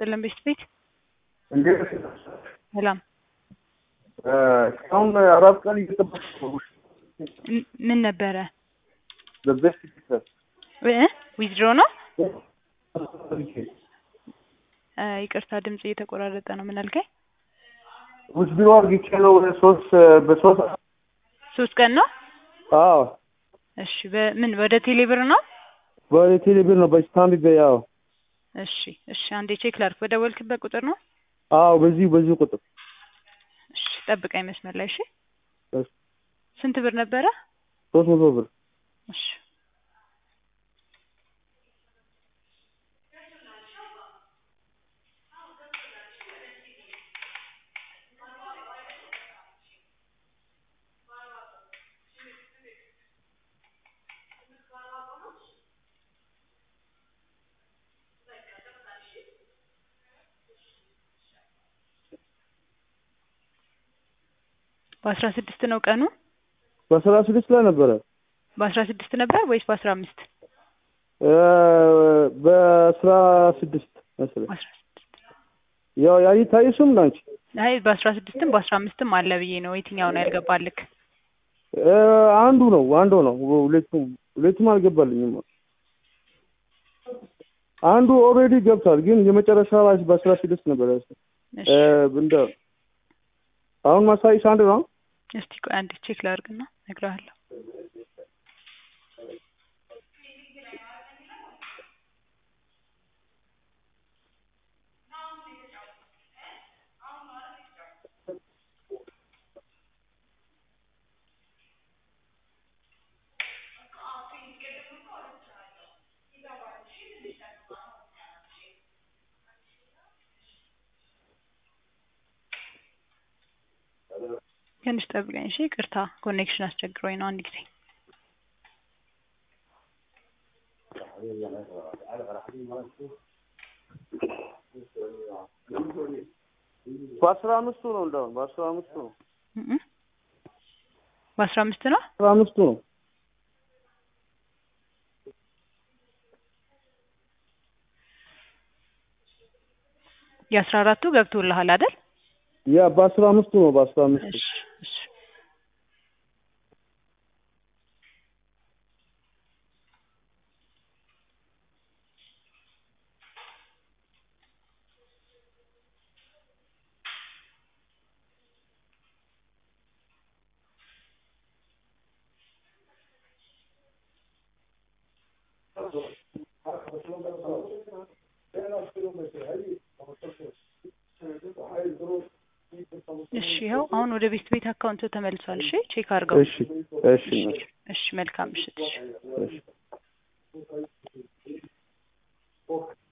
ይስጥልን ቤት ቤት እንዴት ሰላም እስካሁን አራት ቀን እየጠበቅኩ ነው። ም- ምን ነበረ በቤስት ፒክቸር እ ዊዝድሮ ነው እ ይቅርታ ድምጽ እየተቆራረጠ ነው ምን አልከኝ ውጭ ቢሮ አርግቼ ነው ሶስት በሶስት ሶስት ቀን ነው አዎ እሺ በምን ወደ ቴሌብር ነው በቴሌብር ነው በስታንድ በያው እሺ እሺ አንዴ ቼክ ላድርግ በደወልክበት ቁጥር ነው አዎ በዚህ በዚህ ቁጥር እሺ ጠብቀኝ መስመር ላይ እሺ እሺ። ስንት ብር ነበረ ሶስት መቶ ብር እሺ በአስራ ስድስት ነው ቀኑ በአስራ ስድስት ላይ ነበረ በአስራ ስድስት ነበር ወይስ በአስራ አምስት እ በአስራ ስድስት መሰለኝ በአስራ ስድስት ያው ያይታይሱም ናንቺ አይ በአስራ ስድስትም በአስራ አምስትም አለ ብዬ ነው የትኛው ነው ያልገባልክ እ አንዱ ነው አንዱ ነው ሁለቱም ሁለቱም አልገባልኝም አንዱ ኦልሬዲ ገብቷል ግን የመጨረሻ ላይ በአስራ ስድስት ነበር ያስ እሺ እ እንደ አሁን ማሳይሽ አንድ ነው እስቲ ቆይ አንዴ ቼክ ላድርግና እነግርሃለሁ ትንሽ ጠብቀኝ እሺ ይቅርታ ኮኔክሽን አስቸግሮኝ ነው አንድ ጊዜ በአስራ አምስቱ ነው እንደውም በአስራ አምስቱ ነው እም እም። በአስራ አምስት ነው አስራ አምስቱ ነው የአስራ አራቱ ገብቶልሃል አይደል ያ በአስራ አምስቱ ነው በአስራ አምስቱ እሺ እሺ እሺ ይኸው አሁን ወደ ቤት ቤት አካውንት ተመልሷል እሺ ቼክ አድርገው እሺ እሺ እሺ መልካም ምሽት እሺ እሺ